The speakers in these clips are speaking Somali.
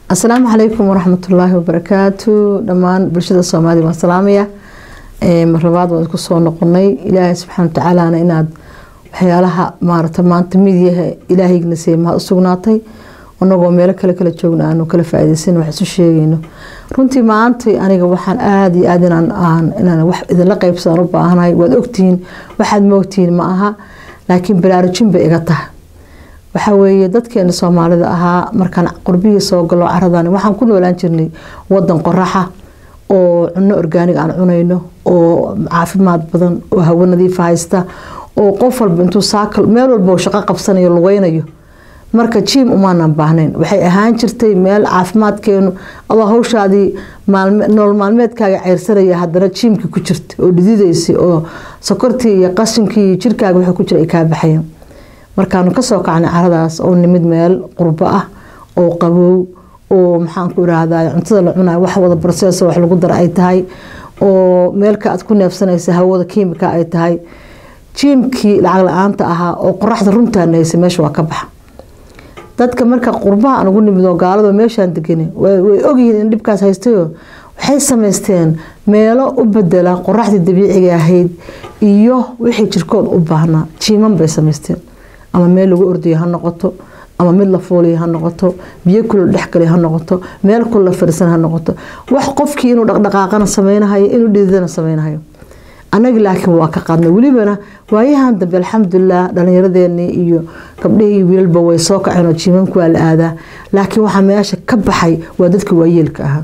asalaamu calaykum waraxmatullaahi wabarakaatu dhammaan bulshada soomaaliya waan salaamaya marlabaad waan isku soo noqonay ilaahay subxaana watacaalana inaad waxyaalaha maarata maanta midyaha ilaahayna siya mahad u sugnaatay anagoo meelo kale kala joogna aanu kala faaideysan wax isu sheegayno runtii maanta aniga waxaan aada iyo aad inaan wax idinla qeybsadaan u baahanahay waad ogtihiin waxaad moogtihiin ma aha laakiin baraarujin bay iga tahay waxaa weeye dadkeena soomaalida ahaa markaan qurbihii soo galo caradan waxaan ku noolaan jirnay wadan qoraxa oo cuno orgaanig aan cunayno oo caafimaad badan oo hawo nadiifa haysta oo qof walba intuu saakal meel walba shaqo qabsanayo lugeynayo marka jiim umaanan baahnayn waxay ahaan jirtay meel caafimaadkeenu adoo hawshaadii nolol maalmeedkaaga ceyrsanaya haddana jiimka ku jirta oo dhididaysay oo sokortii iyo qashinkii iyo jirkaaga wuxuu ku jira ay kaa baxayeen markaanu kasoo kacnay caradaas oo nimid meel qurbo ah oo qabow oo maxaanku irahda cuntada la cunayo wax wada barseeso wax lagu dara ay tahay oo meelka aad ku neefsanaysa hawada kiimika ay tahay jiimkii lacag la-aanta ahaa oo qoraxda runtaana haysa meesha waa ka baxa dadka marka qurbaha aan ugu nimid oo gaalado meeshaan degana way ogyihiin in dhibkaas haystayo waxay samaysteen meelo u bedela qoraxdii dabiiciga ahayd iyo wixii jirkood u baahnaa jiiman bay samaysteen ama meel lagu ordayo ha noqoto ama mid la fuuliyo ha noqoto biyo kula dhexgalay ha noqoto meel kula fariisan ha noqoto wax qofkii inuu dhaqdhaqaaqana sameynahayo inuu dhididana sameynahayo anagi laakiin waa ka qaadnay welibana waayahan dambe alxamdulilah dhalinyaradeenii iyo gabdhihii wiilalba way soo kaceen oo jiimanku waa la aadaa laakiin waxaa meesha ka baxay waa dadka waayeelka ahaa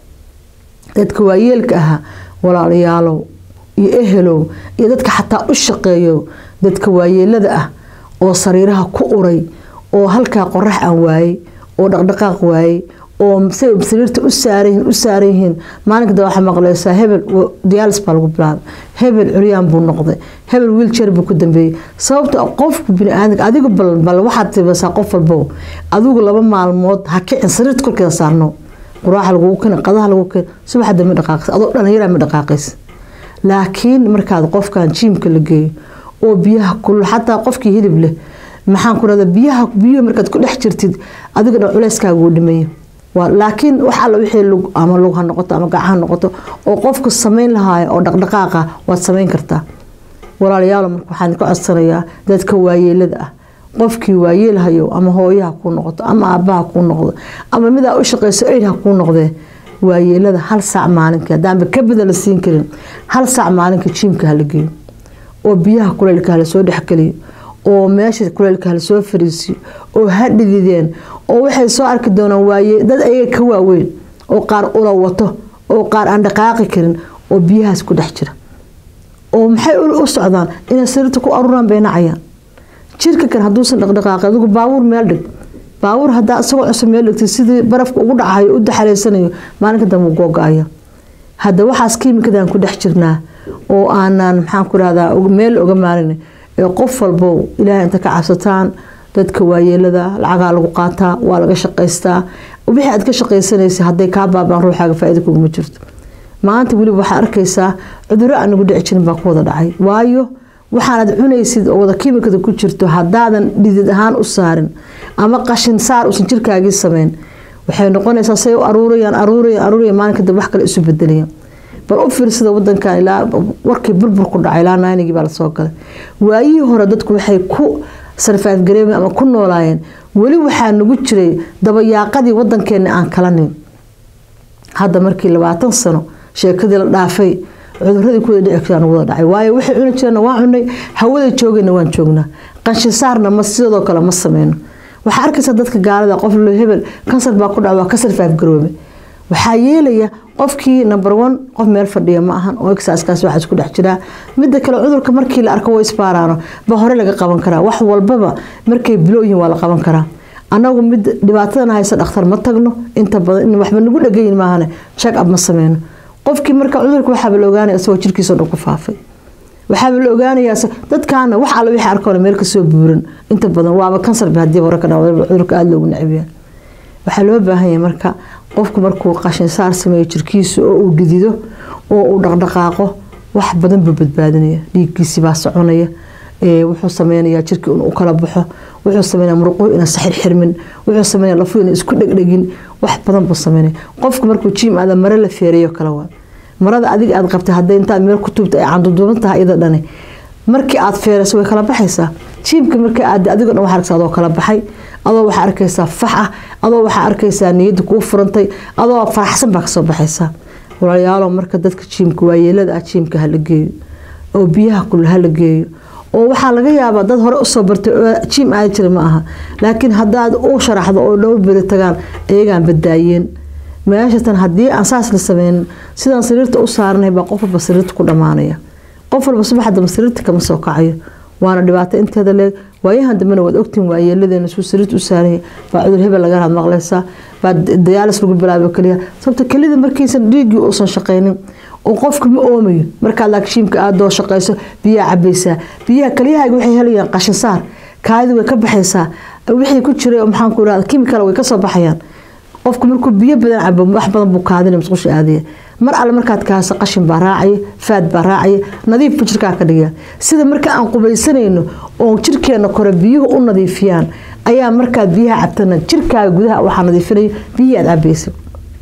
dadka waayeelka ahaa walaalayaalow iyo ehelow iyo dadka xataa u shaqeeyo dadka waayeelada ah oo sariiraha ku uray oo halkaa qorax aan waayey oo dhaqdhaqaaq waayey oo sariirta u saaranyihiin u saaran yihiin maalinka waxaa maqleysaa hebel diyaalis baa lagu bilaabay hebel curyaan buu noqday hebel wiiljeer buu ku dambeeyey sababta qofku biniaadamka adigu bal waxaad tibasaa qof walbow adigu laba maalmood ha kicin sariirta korkeeda saarno quraaxa lagugu keen qadaha lagu keen subaxda ma dhaqaaqaysa adoo dhallinyara ma dhaqaaqaysa laakiin markaad qofkan jiimka la geeyo oo biyaha kulul xataa qofkii hilib leh maxaan ku rahda biyaha biyo markaad ku dhex jirtid adiga dhan culeyskaaga uu dhimaya laakiin wax alla wixii lug ama lug ha noqoto ama gac ha noqoto oo qofku samayn lahaayo oo dhaqdhaqaaqa waad samayn kartaa walaalayaal marka waxaan ka codsanayaa dadka waayeelada ah qofkii waayeelhayo ama hooyaha kuu noqoto ama aabaha kuu noqdo ama midaa u shaqeyso eid ha kuu noqdee waayeelada hal saac maalinka haddaanba ka badan la siin karin hal saac maalinka jiimka hala geeyo oo biyaha kuleylka hala soo dhexgeliyo oo meesha kuleylka hala soo fariisiyo oo ha dhidideen oo waxay soo arki doonaan waaye dad ayaga ka waaweyn oo qaar ula wato oo qaar aan dhaqaaqi karin oo biyahaas ku dhex jira oo maxay u socdaan inay sariirta ku aruuraan bay nacayaan jirka kan hadduusan dhaqdhaqaaqi adigu baabuur meel dhig baabuur hadaa isagoo cusub meel dhigtay sidii barafka ugu dhacayo u daxaleysanayo maalinka dambe u googa-aya hadda waxaas kiimikadan ku dhex jirnaa oo aanan maxaan ku rahdaa meel oga maalin ee qof walbow ilaahay inta ka cabsataan dadka waayeelada lacagaa lagu qaataa waa laga shaqaystaa wixii aad ka shaqaysanaysa hadday kaa baabaan ruuxaaga faa-ida kuguma jirto maanta weliba waxaa arkaysaa cuduro aan nagu dhici jirin baa ku wada dhacay waayo waxaanad cunaysid oo wada kiimikada ku jirto haddaadan dhidid ahaan u saarin ama qashin saar uusan jirkaagii sameyn waxay noqonaysaa say u aruurayaan aruurayaan aruurayaan maalinka dambe wax kale isu bedelayaan bal u fiirsada wadankan ilaa warkii burbur ku dhacay ilaa naanigii baa lasoo galay waayihii hore dadku waxay ku sarfaaf gareemeen ama ku noolaayeen weli waxaa nagu jiray dabayaaqadii wadankeena aan kalanin hadda markii labaatan sano sheekadii la dhaafay cuduradii kuwada dhici jiraan wada dhacay waayo waxay cuni jireenna waan cunay hawada joogayna waan joognaa qanshisaarna ma sidoo kale ma sameyno waxaa arkaysa dadka gaalada qof lo hebel kansar baa ku dhaca waa ka sarfaaf garoobe waxaa yeelaya qofkii number one qof meel fadhiya ma ahan oo exaskaas waxaa isku dhex jiraa midda kale cudurka markii la arko way isbaaraano ba hore laga qaban karaa wax walbaba markay bilooyihin waa la qaban karaa anagu mid dhibaatadan haysa dhakhtar ma tagno inta badan waxba nagu dhagayin maahane check up ma sameyno qofkii marka cudurka waxaaba la ogaanaya isagoo jirkiisao dhan ku faafay waxaaba la ogaanayaa dadkaana wax alla wixii arkoona meel kasoo buuran inta badan waaba kansarba haddii hore ka dhawa cudurka aada loogu necbiyaa waxaa loo baahan yahay marka qofku markuu qashin saar sameeyo jirkiisa oo uu dhidido oo uu dhaqdhaqaaqo wax badan buu badbaadinaya dhiiggiisii baa soconaya wuxuu sameynayaa jirkii inuu kala baxo wuxuu sameynaya muruquhu ina saxir xirmin wuxuu sameynaya lafuhu ina isku dhegdhegin wax badan buu sameynaya qofku markuu jiim aada mare la feereeyo kale waa marada adiga aad qabtay hadday intaad meel ku tuubta ay canduduuban tahay iyada dhani markii aad feerayso way kala baxaysaa jiimka markii aad adigo dhan waxaa arkaysaa adoo kala baxay adoo waxaa arkaysaa fax ah adoo waxaa arkaysaa niyadda kuu furantay adoo faraxsan baa kasoo baxaysaa walaalayaalo marka dadka jiimka waayeelada ah jiimka hala geeyo oo biyaha kul hala geeyo oo waxaa laga yaabaa dad hore usoo bartay oo jiim aadi jira ma aha laakiin haddaad u sharaxdo oo dhowr beri tagaan iyagaan badaayeen meeshatan haddii aan saas la sameynin sidaan sariirta u saarnay baa qof walba sariirta ku dhammaanaya qof walba subax dambe sariirta kama soo kacayo waana dhibaato inteeda leeg waayahan dambena waad ogtiin waayeeladeena suu sariirta u saaraya baa cudur hebel laga had maqlaysaa baa dayaalis lagu bilaabo keliya sababta kelida markiisan dhiiggii uusan shaqaynin oo qofka ma oomayo markaad laakshiimka aadoo shaqayso biyaha cabaysaa biyaha kelyahaaga waxay helayaan qashin saar kaadi way ka baxaysaa wixii ku jiray maxaan ku irahda kimikal way kasoo baxayaan qofku markuu biyo badan cabo wax badan buu kaadina musqusha aadaya mar alle markaad kaaso qashin baa raacaya faad baa raacaya nadiif buu jirkaa ka dhigaya sida marka aan qubaysanayno oo jirkeena kore biyuhu u nadiifiyaan ayaa markaad biyaha cabtana jirkaaga gudaha waxaa nadiifinaya biyihii aad cabaysa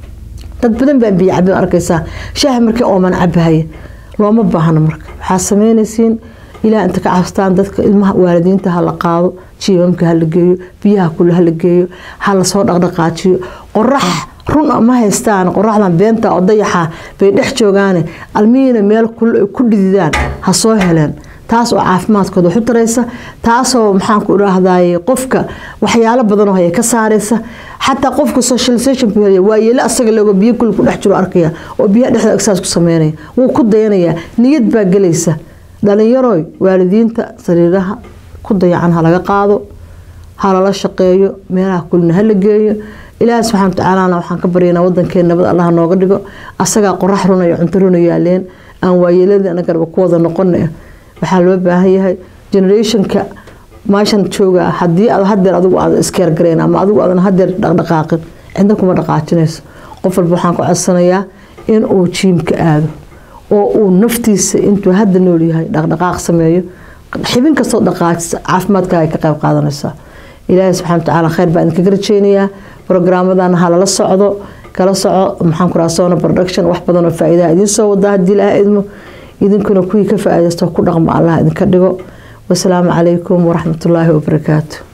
dad badan baa biyo cabin arkaysaa shaaha markii ooman cabahaya looma baahno marka waxaa sameynaysiin ilaa inta ka cabstaan dadka ilmaha waalidiinta ha la qaado jiimamka ha la geeyo biyaha kule ha la geeyo ha lasoo dhaqdhaqaajiyo qorax run ma haystaan qoraxdan beenta oo dayaxa bay dhex joogaane almihiina meel ku dhididaan ha soo heleen taas oo caafimaadkooda waxu taraysa taasoo maxaan ku idhaahdaye qofka waxyaalo badanoo haya ka saaraysa xataa qofka socialization buu helaya waa yeelo asaga lego biyo kul ku dhex jiro arkaya oo biyaha dhexda exercise ku sameynaya wuu ku dayanayaa niyad baa gelaysa dhalinyaroy waalidiinta sariiraha ku dayacan ha laga qaado ha lala shaqeeyo meelaha kulina ha la geeyo ilaahi subxana watacaalana waxaan ka baryaynaa wadankeena nabad allaha nooga dhigo asagaa qorax runayo cunto runa yaaleen aan waayeeladii anagarba ku wada noqona waxaa loo baahan yahay generationka meeshan jooga haddii aad hadeer adigu aad iskeergareen ama adigu aadan hadeer dhaqdhaqaaqin cidna kuma dhaqaajinayso qof walba waxaan ku codsanayaa in uu jiimka aado oo uu naftiisa intuu hadda nool yahay dhaqdhaqaaq sameeyo xibin kastoo dhaqaajisa caafimaadkaaga ay ka qayb qaadanaysaa ilaahi subxana watacaala khayr baa idinkaga rajeynayaa brograamadan ha lala socdo kala soco maxaan ku raha sona production wax badan oo faa-iidaha idiin soo wadaa haddii ilaha idmo idinkuna kuwii ka faa-idaysto ku dhaqmo allah idinka dhigo wasalaamu calaykum waraxmatullaahi wabarakaatu